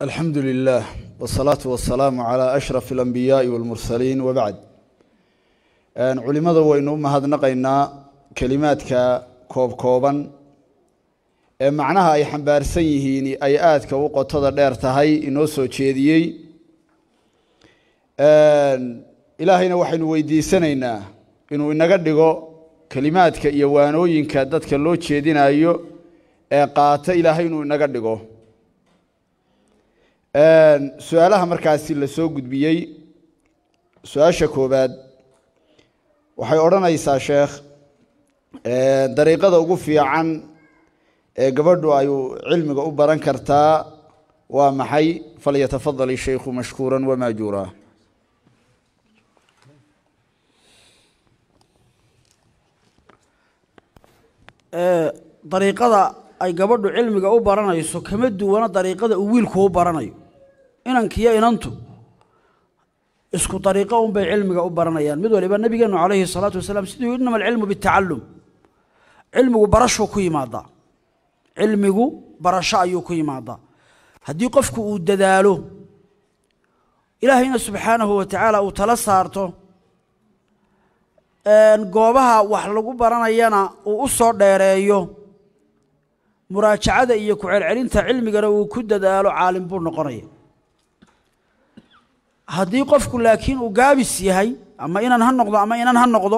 alxamdu lilah wsalaatu wasalaamu calaa ashraf alambiyaai walmursaliin wabacd culimada waynu u mahadnaqaynaa kelimaadka koob kooban ee macnaha ay xambaarsan yihiin ay aadka u qotada dheer tahay inoo soo jeediyey ilaahayna waxaynu weydiisanaynaa inuu inaga dhigo kelimaadka iyo waanooyinka dadka loo jeedinayo ee qaata ilaahay inuu inaga dhigo su-aalaha markaasi la soo gudbiyey su-aasha koobaad waxay odhanaysaa sheekh dariiqada ugu fiican ee gabadhu ay cilmiga u baran kartaa waa maxay falyatafadal ishaykhu mashkuura wamaajuura dariiqada ay gabadhu cilmiga u baranayso kama duwana dariiqada uu wiilku u baranayo inankiyo inantu isku dariiqo unbay cilmiga u baranayaan mid waliba nabigeenu calayhi salaatu wasalaam siduu inama alcilmu bitacalum cilmigu barashuu ku yimaadaa cilmigu barasho ayuu ku yimaadaa haddii qofku uu dadaalo ilaahayna subxaanahu wa tacaala uu tala saarto goobaha wax lagu baranayana uu u soo dheereeyo muraajacada iyo ku-celcelinta cilmigana uu ku dadaalo caalim buu noqonaya haddii qofku laakiin uu gaabis yahay ama inan ha noqdo ama inan ha noqdo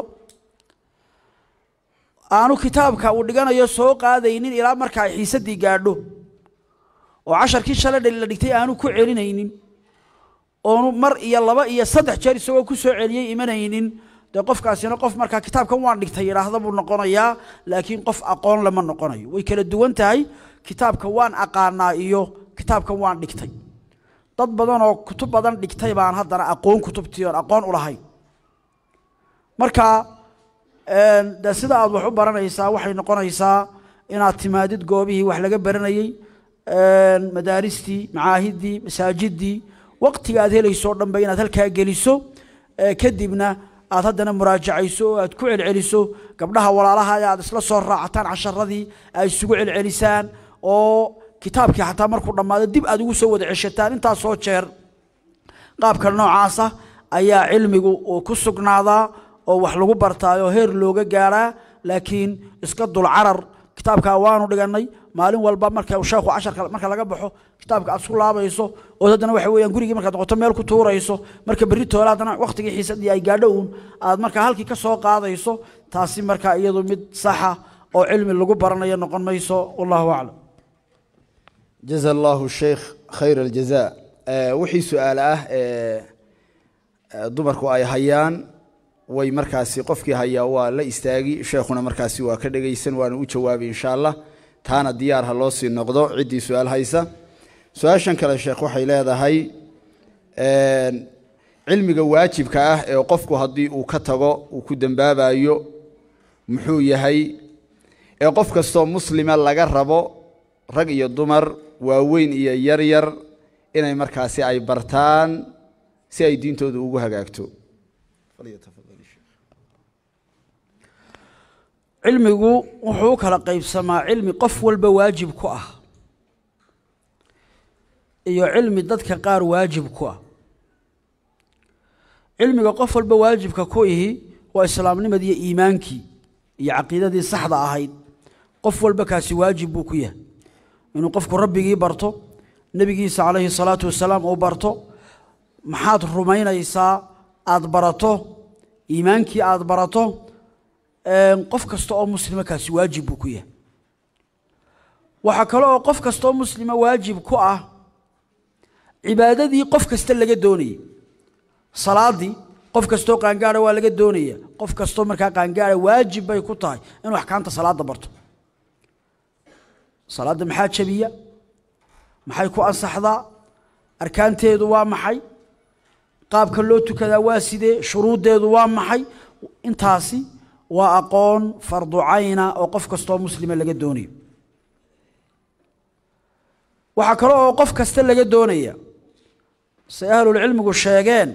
aanu kitaabka uu dhiganayo soo qaadaynin ilaa marka ay xiisaddii gaadho oo casharkii shalay la dhigtay aanu ku celinaynin oonu mar iyo laba iyo saddex jeer isagoo ku soo celiyey imanaynin dee qofkaasina qof markaa kitaabkan waan dhigtay yidhaahda buu noqonayaa laakiin qof aqoon lama noqonayo way kala duwan tahay kitaabka waan aqaanaa iyo kitaabkan waan dhigtay dad badan oo kutub badan dhigtay baan haddana aqoon kutubtii oon aqoon u lahayn marka de sida aad wax u baranaysaa waxay noqonaysaa inaad timaadid goobihii wax laga baranayey madaaristii macaahiddii masaajiddii waqtiga aad helayso o dhanba inaad halkaa geliso kadibna aad haddana muraajacayso oo aad ku celceliso gabdhaha walaalaha aad isla soo raacataan casharadii aad isugu celcelisaan oo kitaabkii xataa markuu dhammaado dib aad ugu soo wada ceshataan intaasoo jeer qaabka noocaasa ayaa cilmigu uu ku sugnaadaa oo wax lagu bartaayoo heer looga gaadhaa laakiin iska dulcarar kitaabkaa waanu dhiganay maalin walba marka sheekhu casharka marka laga baxo kitaabka aad isku laabayso oo haddana waxa weeyaan gurigii markaad noqoto meel ku tuurayso marka berri toole haddana waqtigii xiisadii ay gaadho uun aad markaa halkii ka soo qaadayso taasi markaa iyadu mid saxa oo cilmi lagu baranayo noqon mayso wallahu aclam jaza allahu sheikh khayr aljaza wixii su-aale ah ee dumarku ay hayaan way markaasi qofkii hayaa waa la istaagi sheekhuna markaasi waa ka dhegaysan waana u jawaabi insha allah taana diyaar ha loo sii noqdo ciddii su-aal haysa su-aashan kale sheekh waxay leedahay cilmiga waajibka ah ee qofku haddii uu ka tago uu ku dembaabayo muxuu yahay ee qof kastoo muslima laga rabo rag iyo dumar waaweyn iyo yaryar inay markaasi ay bartaan si ay diintooda ugu hagaagto cilmigu wuxuu u kala qaybsamaa cilmi qof walba waajib ku ah iyo cilmi dadka qaar waajib ku ah cilmiga qof walba waajibka ku ihi waa islaamnimadii iyo iimaankii iyo caqiidadii saxda ahayd qof walba kaasi waajib buu ku yahay inuu qofku rabbigii barto nebigiisa calayhi salaatu wasalaam uu barto maxaad rumaynaysaa aada barato iimaankii aada barato qof kasta oo muslima kaasi waajib buu ku yahay waxaa kale oo qof kasta oo muslima waajib ku ah cibaadadii qof kasta laga doonayay salaadii qof kastoo qaangaara waa laga doonaya qof kastoo markaa qaangaara waajib bay ku tahay inuu axkaamta salaada barto salaadda maxaa jabiya maxay ku ansaxdaa arkaanteedu waa maxay qaabka loo tukadaa waa sidee shuruuddeedu waa maxay intaasi waa aqoon fardu cayna oo qof kastoo muslima laga doonayo waxaa kale oo qof kasta laga doonaya say ahlulcilmigu sheegeen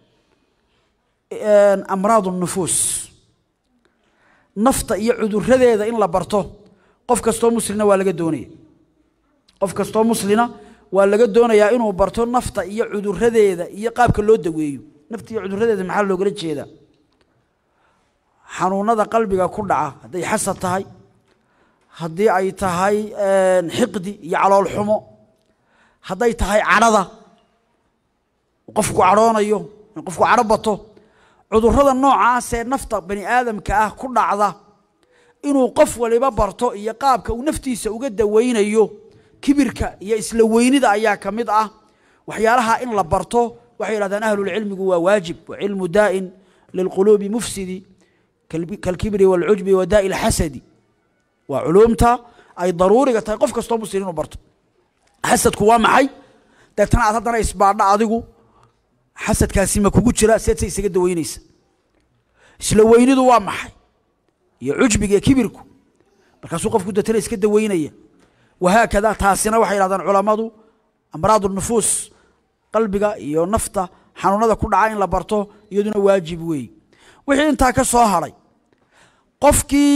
amraad nufuus nafta iyo cuduradeeda in la barto qof kastoo muslina waa laga doonaya qof kastoo muslina waa laga doonayaa inuu barto nafta iyo cuduradeeda iyo qaabka loo daweeyo nafta iyo cuduradeeda maxaa loogala jeedaa xanuunada qalbiga ku dhaca hadday xasad tahay haddii ay tahay xiqdi iyo calool xumo hadday tahay cadhada qofku cadhoonayo in qofku cadho bato cudurrada noocaasee nafta bani aadamka ah ku dhacda inuu qof waliba barto iyo qaabka uu naftiisa uga dawaynayo kibirka iyo isla weynida ayaa ka mid ah waxyaalaha in la barto waxay yidhahdaan ahlulcilmigu waa waajib wa cilmu daa'in lilquluubi mufsidi kalkibri waalcujbi wa daa'i lxasadi waa culuumta ay daruuriga tahay qof kastoo muslim inuu barto xasadku waa maxay deetana aad haddana isbaadha adigu xasadkaasi ma kugu jira seed se isaga daweynaysa isla weynidu waa maxay iyo cujbiga iyo kibirku markaasuu qofku deetana iska daweynaya wahaakada taasina waxay yidhahdaan culammadu amraad nufuus qalbiga iyo nafta xanuunada ku dhaca in la barto iyaduna waajib weey wixii intaa ka soo hadhay qofkii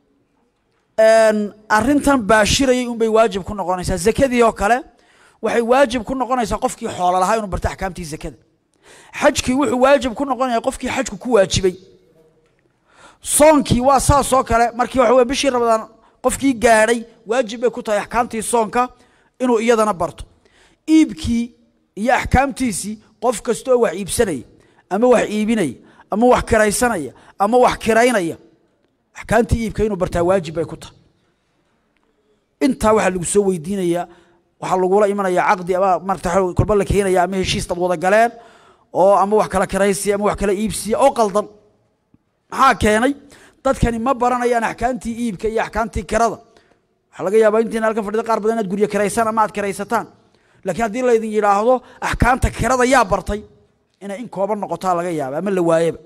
arintan baashirayay unbay waajib ku noqonaysaa zakadii oo kale waxay waajib ku noqonaysaa qofkii xoolo lahaa inuu barto axkaamtii zakada xajkii wuxuu waajib ku noqonaya qofkii xajku ku waajibay soonkii waa saas oo kale markii waxa weye bishii ramadaan qofkii gaadhay waajib bay ku tahay axkaamtii soonka inuu iyadana barto iibkii iyo axkaamtiisii qof kasta oo wax iibsanaya ama wax iibinaya ama wax kiraysanaya ama wax kiraynaya axkaamtii iibka inuu bartaa waajib bay ku tahay intaa waxaa lagu soo weydiinayaa waxaa lagula imanaya caqdi ama marata kolba la keenaya ama heshiis dad wada galeen oo ama wax kala kiraysiya ama wax kala iibsiya oo qaldan maxaa keenay dadkani ma baranayaan axkaamtii iibka iyo axkaamtii kirada waxaa laga yaabaa intiina halkan fadhida qaar badan inaad guryo kiraysaan ama aad kiraysataan laakiin haddii laydin yidhaahdo axkaamta kirada yaa bartay inay in kooban noqotaa laga yaaba ama la waayeba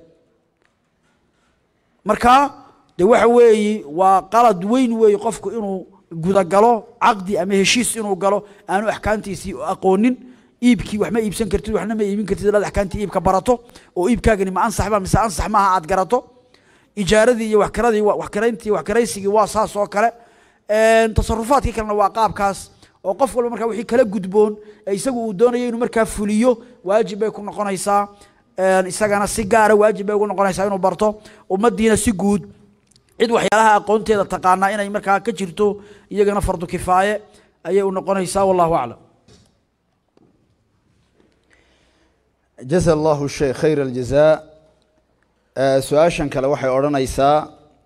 marka de waxa weeyi waa qalad weyn weeye qofku inuu gudagalo caqdi ama heshiis inuu galo aanu axkaamtiisii aqoonin iibkii wax ma iibsan kartid waxna ma iibin kartid inaad axkaamtii iibka barato oo iibkaagani ma ansax ba mise ansax maaha aad garato ijaaradii iyo wax kiradii wax kirayntii wax kiraysigii waa saas oo kale tasarufaadkii kalena waa qaabkaas oo qof walba markaa wixii kala gudboon ee isagu uu doonayo inuu markaa fuliyo waajib bay ku noqonaysaa isagana si gaara waajib bay ugu noqonaysaa inuu barto ummadiina si guud cid waxyaalaha aqoonteeda taqaanaa inay markaa ka jirto iyagana fardu kifaaye ayay u noqonaysaa wallahu aclam jaza allahu sheekh khayr aljazaa su-aashan kale waxay odhanaysaa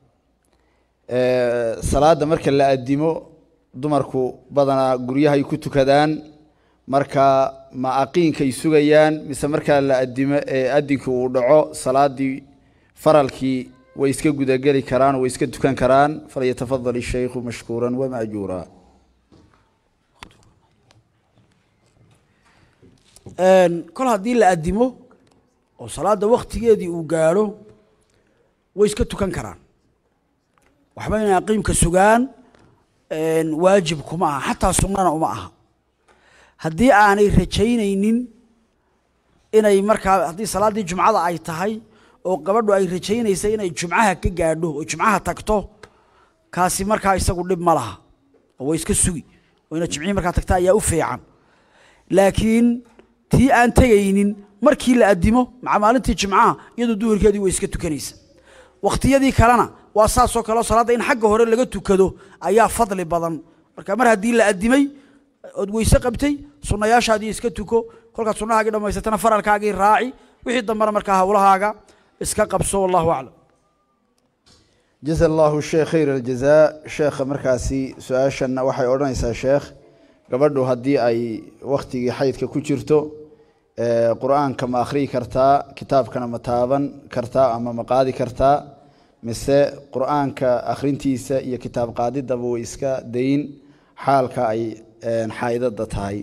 salaadda marka la addimo dumarku badanaa guryahay ku tukadaan marka ma aqiinkay sugayaan mise markaa la addimo ee addinkii uu dhaco salaaddii faralkii way iska gudageli karaan way iska tukan karaan falyatafadal ishaykhu mashkuura wamaajuura kol haddii la addimo oo salaadda waktigeedii uu gaadho way iska tukan karaan waxba inay aqiimka sugaan waajib kuma aha xataa sunnana uma aha haddii aanay rajaynaynin inay markaa haddii salaaddii jumcada ay tahay oo gabadhu ay rajaynaysa inay jumcaha ka gaadho oo jumcaha tagto kaasi markaa isagu dhib ma laha oo way iska sugi oo inaad jimcihii markaa tagta ayaa u fiican laakiin tii aan tegaynin markii la addimo maca maalintii jimcaha iyadoo duhurkeedii way iska tukanaysa wakhtiyadii kalena waa saasoo kaleo salaadda in xagga hore laga tukado ayaa fadli badan marka mar haddii la addimay ood weyse qabtay sunnayaashaadii iska tuko kolkaad sunnahaagii dhammaysatana faralkaagii raaci wixii dambena markaa hawlahaaga iska qabso wallahu aclam jaza allahu sheekh khayr aljazaa sheekha markaasi su-aashanna waxay odhanaysaa sheekh gabadhu haddii ay wakhtigii xaydka ku jirto qur-aanka ma akhriyi kartaa kitaabkana ma taaban kartaa ama ma qaadi kartaa mise qur-aanka akhrintiisa iyo kitaab qaadidaba way iska dayn xaalka ay xaaidada tahay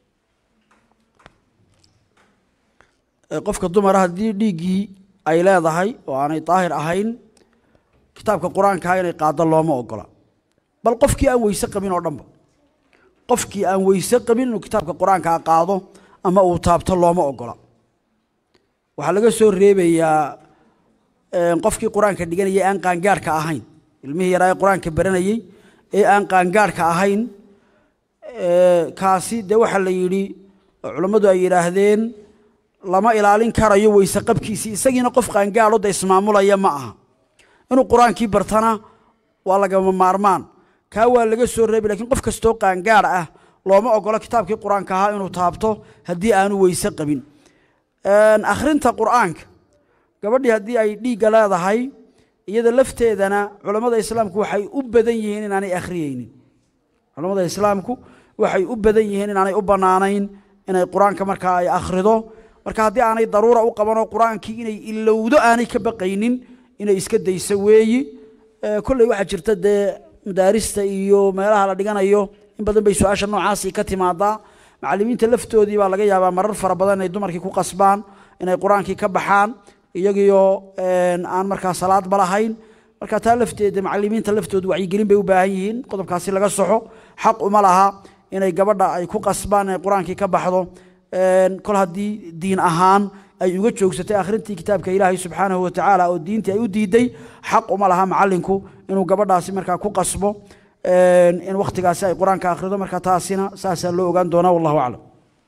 qofka dumara haddii dhiiggii ay leedahay oo aanay daahir ahayn kitaabka qur-aankaa inay qaado looma ogola bal qofkii aan weyse qabin oo dhanba qofkii aan weyse qabin inuu kitaabka qur-aankaa qaado ama uu taabto looma ogola waxaa laga soo reebayaa qofkii qur-aanka dhiganayay aan qaangaarhka ahayn ilmihii yaraa ee qur-aanka baranayey ee aan qaangaarhka ahayn kaasi dee waxaa la yidhi oo culammadu ay yidhaahdeen lama ilaalin karayo weyse qabkiisii isagiina qof qaangaadho da ismaamulaya ma aha inuu qur-aankii bartana waa lagama maarmaan kaa waa laga soo reebi lakiin qof kastoo qaangaadh ah looma ogolo kitaabkii qur-aanka ahaa inuu taabto haddii aanu weyse qabin akhrinta qur'aanka gabadhii haddii ay dhiigga leedahay iyada lafteedana culammada islaamku waxay u badan yihiin inaanay akhriyeynin culammada islaamku waxay u badan yihiin inaanay u bannaanayn inay qur-aanka markaa ay akhrido marka haddii aanay daruura u qabanoo qur-aankii inay ilowdo aanay ka baqaynin inay iska dayso weeyi kolley waxaa jirta dee madaarista iyo meelaha la dhiganayo in badan bay su-aasha noocaasi ka timaadaa macallimiinta laftoodii baa laga yaabaa marar fara badan inay dumarkii ku qasbaan inay qur-aankii ka baxaan iyagiioo aan markaa salaadba lahayn marka taa lafteeda macallimiinta laftoodu wacyigelin bay u baahan yihiin qodobkaasi laga soxo xaq uma laha inay gabadha ay ku qasbaan inay qur-aankii ka baxdo kol haddii diin ahaan ay uga joogsatay akhrintii kitaabka ilaahay subxaanahu watacaala oo diintii ay u diiday xaq uma laha macallinku inuu gabadhaasi markaa ku qasbo in wakhtigaasi ay qur-aanka akhrido marka taasina saasaa loo ogaan doonaa wallahu aclam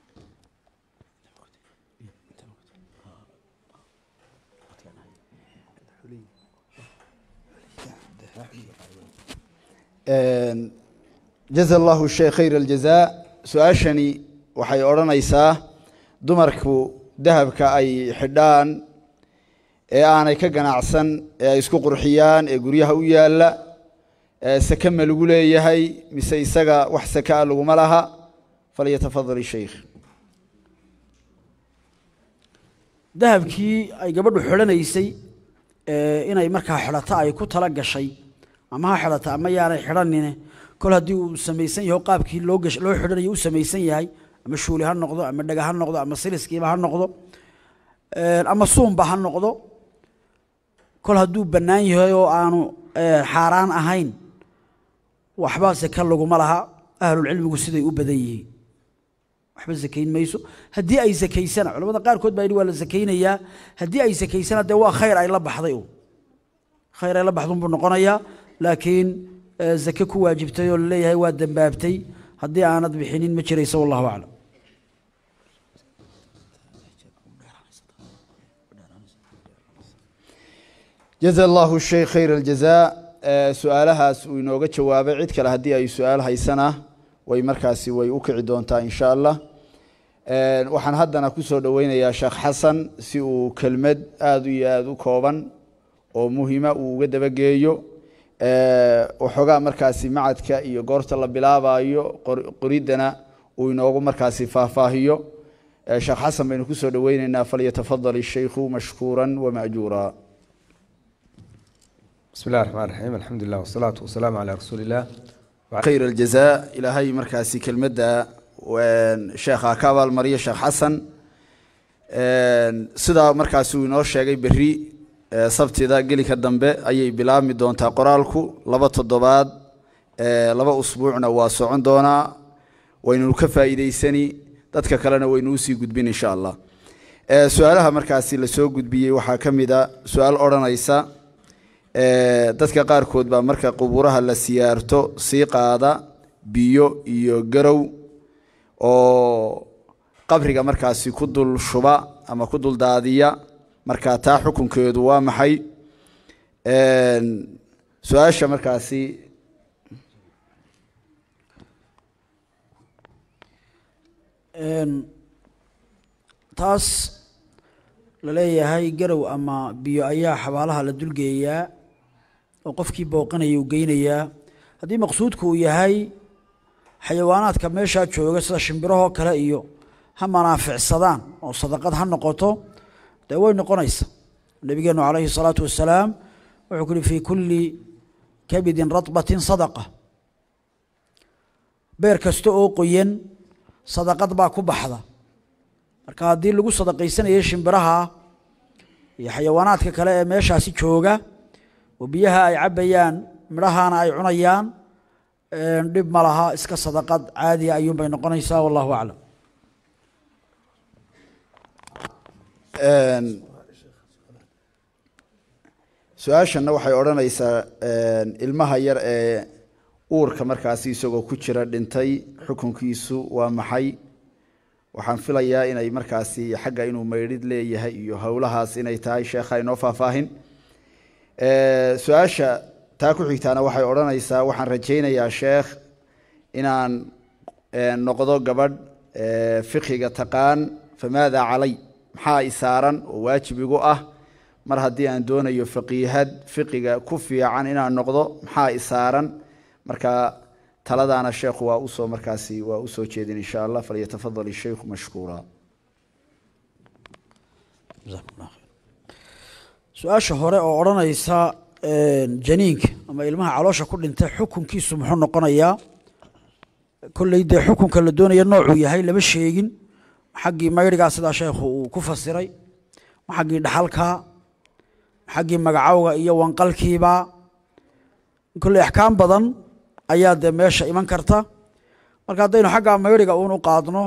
jaza allahu sheekh khayr aljazaa su-aashani waxay odhanaysaa dumarku dahabka ay xidhaan ee aanay ka ganacsan ee ay isku qurxiyaan ee guryaha u yaalla sake ma lagu leeyahay mise isaga wax sakaa laguma laha falyatafadal ishaykh dahabkii ay gabadhu xidhanaysay inay markaa xidhato ay ku tala gashay ama ha xidhata ama yaanay xidhanine kol haddii uu samaysan yaho qaabkii loo gash loo xidhanayo u samaysan yahay ama shuuli ha noqdo ama dhega ha noqdo ama siliskiiba ha noqdo ama suunba ha noqdo kol hadduu bannaan yahay oo aanu xaaraan ahayn waxba sake laguma laha ahlulcilmigu siday u badan yihiin waxba sakayn mayso haddii ay sakaysana culamada qaarkood baa yidhi waa la sakaynayaa haddii ay sakaysana dee waa khayr ay la baxday un khayr ay la baxdun buu noqonayaa laakiin zake ku waajibtay oo laleeyahay waa dembaabtay haddii aanad bixinin ma jirayso wallahu aclam jaza allahu sheekh khayr aljazaa su-aalahaas uu inooga jawaabay cid kale haddii ay su-aal haysana way markaasi way u kici doontaa insha allah waxaan haddana ku soo dhoweynayaa sheekh xasan si uu kelmad aada iyo aada u kooban oo muhima uu uga dabageeyo waxoogaa markaasi macadka iyo goorta la bilaabayo qoriddana uu inoogu markaasi faahfaahiyo sheekh xasan baynu ku soo dhoweyneynaa falyatafadal ishaykhu mashkuura wamaajuura بسم الله الرحمن الرحيم الحمد لله والصلاة والسلام على رسول الله khayr aljazaa ilaahay markaasi kelmadda sheekha ka abaalmariya sheekh xasan sidaa markaasi uu inoo sheegay berri sabtida gelika dambe ayay bilaabmi doontaa qoraalku laba toddobaad laba usbuucna waa socon doonaa waynunu ka faa'iideysani dadka kalena waynu usii gudbin insha allah su-aalaha markaasi lasoo gudbiyey waxaa ka mid a su-aal odhanaysa dadka qaarkood baa marka qubuuraha la siyaarto sii qaada biyo iyo garow oo qabriga markaasi ku dul shuba ama ku dul daadiya marka taa xukunkeedu waa maxay su-aasha markaasi taas la leeyahay garow ama biyo ayaa xabaalaha la dulgeeyaa oo qofkii booqanaya uu geynayaa haddii maqsuudku uu yahay xayawaanaadka meeshaa jooga sida shimbirahoo kale iyo ha manaaficsadaan oo sadaqad ha noqoto dee way noqonaysa nabigeenu calayhi الsalaatu wasalaam wuxuu ku uhi fii kulli kabidin radbatin sadaqa beer kasta oo qoyan sadaqad baa ku baxda marka haddii lagu sadaqaysanayo shimbiraha iyo xayawaanaadka kale ee meeshaasi jooga oo biyaha ay cabbayaan midhahaana ay cunayaan dhib ma laha iska sadaqad caadiya ayuunbay noqonaysaa wallahu aclam su-aashanna waxay odhanaysaa ilmaha yar ee uurka markaasi isagoo ku jira dhintay xukunkiisu waa maxay waxaan filayaa inay markaasi xagga inuu maydhid leeyahay iyo howlahaas inay tahay sheekha inoo faahfaahin su-aasha taa ku xigtaana waxay odhanaysaa waxaan rajaynayaa sheekh inaan noqdo gabadh fiqiga taqaan famaada calay maxaa isaaran oo waajib igu ah mar haddii aan doonayo faqiihad fiqiga ku fiican inaan noqdo maxaa isaaran marka taladaana sheekhu waa usoo markaasi waa usoo jeedin insha allah falyatafadal ishaykhu mashkuura su-aasha hore oo odhanaysa janiinka ama ilmaha caloosha ku dhintay xukunkiisu muxuu noqonayaa kolley dee xukunka la doonaya noocuu yahay lama sheegin xaggii mayrigaa sidaa sheekhu uu ku fasiray xaggii dhaxalka xaggii magacowga iyo wanqalkiiba kolley axkaam badan ayaa dee meesha iman karta marka haddaynu xaggaa mayriga uun u qaadno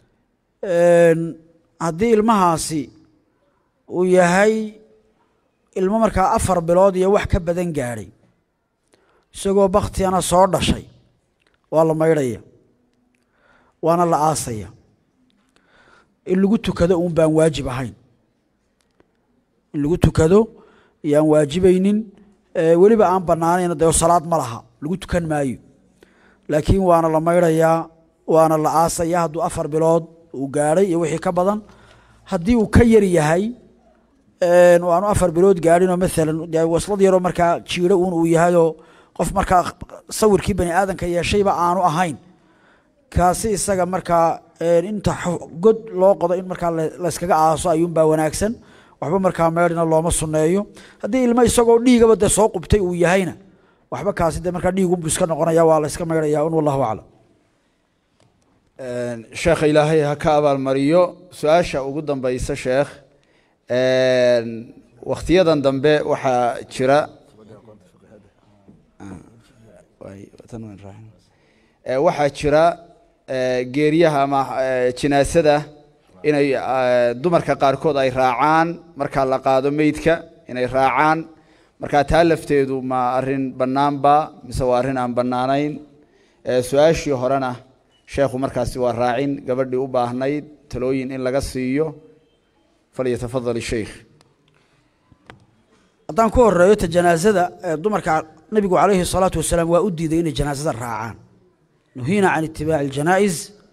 haddii ilmahaasi uu yahay ilmo markaa afar bilood iyo wax ka badan gaadhay isagoo baktigana soo dhashay waa la maydhaya waana la aasaya in lagu tukado uun baan waajib ahayn in lagu tukado iyo aan waajibaynin weliba aan banaanayn dee salaad ma laha lagu tukan maayo laakiin waana la maydhayaa waana la aasaya hadduu afar bilood uu gaadhay iyo wixii ka badan haddii uu ka yar yahay aanu afar bilood gaadhinoo maalan dee waslad yaroo markaa jiiro uun uu yahayoo qof markaa sawirkii bani aadamka yeeshayba aanu ahayn kaasi isaga markaa inta god loo qodo in markaa layskaga aaso ayuunbaa wanaagsan waxba markaa meedhina looma sunneeyo haddii ilmo isagoo dhiigaba dee soo qubtay uu yahayna waxba kaasi dee markaa dhiigunbu iska noqonaya waa la yska maydhaya un wallahu aclam sheekha ilaahay ha ka abaalmariyo su-aasha ugu dambeysa sheekh wakhtiyadan dambe waxaa jira waxaa jira geeriyaha ama jinaasada inay dumarka qaarkood ay raacaan markaa la qaado meydka inay raacaan markaa taa lafteedu ma arin bannaanba mise waa arrin aan bannaanayn su-aashii horena sheekhu markaasi waa raacin gabadhii u baahnayd talooyin in laga siiyo falyatafadal sheikh haddaan ku horeeyo ta janaasada dumarka nabigu calayhi الsalaatu wasalaam waa u diiday inay janaasada raacaan nuhiina can itibaaci اljanaa'iz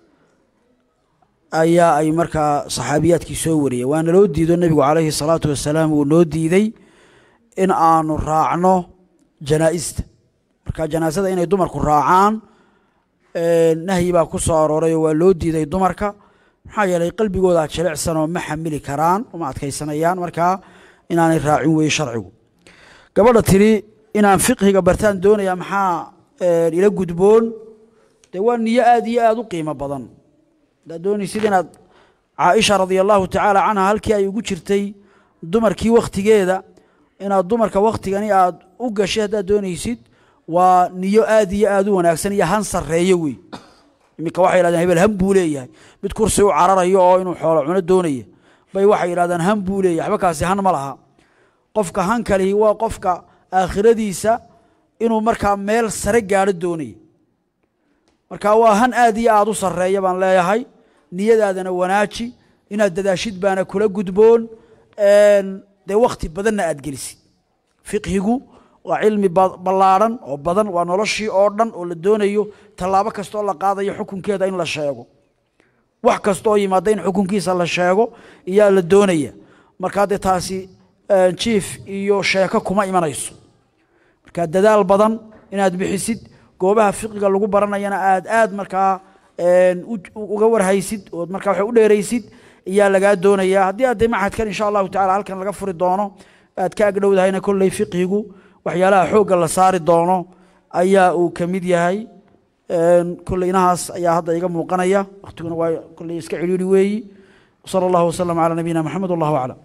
ayaa ay markaa saxaabiyaadkii soo wariyeen waana loo diido nebigu calayhi الsalaatu wasalaam uu noo diiday in aanu raacno janaa'ista marka janaasada inay dumarku raacaan nahyi baa ku soo arooray oo waa loo diiday dumarka maxaa yeelay qalbigooda jilicsanoo ma xamili karaan uma adkaysanayaan markaa inaanay raacin weye sharcigu gabadha tiri inaan fiqhiga bartaan doonaya maxaa ila gudboon dee waa niyo aad iyo aad u qiimo badan haddaad doonaysid inaad caaisha radia allahu tacaala canha halkii ay ugu jirtay dumarkii wakhtigeeda inaad dumarka wakhtigani aad u gashay haddaad doonaysid waa niyo aad iyo aad u wanaagsan iyo han sarreeyo wey iminka waxay yidhahdeen hebel han buu leeyahay mid kursi u cararayo oo inuu xoolo cuno doonaya bay waxay yidhahdeen han buu leeyahay waxba kaasi han ma laha qofka han kalihi waa qofka aakhiradiisa inuu markaa meel sare gaadho doonaya marka waa han aad iyo aad u sarreeya baan leeyahay niyadaadana wanaaji inaad dadaashid baana kula gudboon dee wakhti badanna aad gelisid fiqhigu waa cilmi ballaadhan oo badan waa noloshii oo dhan oo la doonayo tallaabo kastoo la qaadayo xukunkeeda in la sheego wax kastooo yimaada in xukunkiisa la sheego iyaa la doonaya markaa dee taasi jiif iyo sheeko kuma imanayso markaa dadaal badan inaad bixisid goobaha fiqiga lagu baranayana aad aad markaa uga warhaysid ood markaa wax u dheeraysid iyaa lagaa doonaya haddii aad dee maxadkan insha allahu tacala halkan laga furi doono aad ka agdhowdahayna kolley fiqhigu waxyaalaha xoogga la saari doono ayaa uu ka mid yahay kolley inahaas ayaa hadda iga muuqanaya wakhtiguna waa kolley iska cidhiiri weeyi wsala allahu wasalam calaa nabiyina maxamed wallahu aclam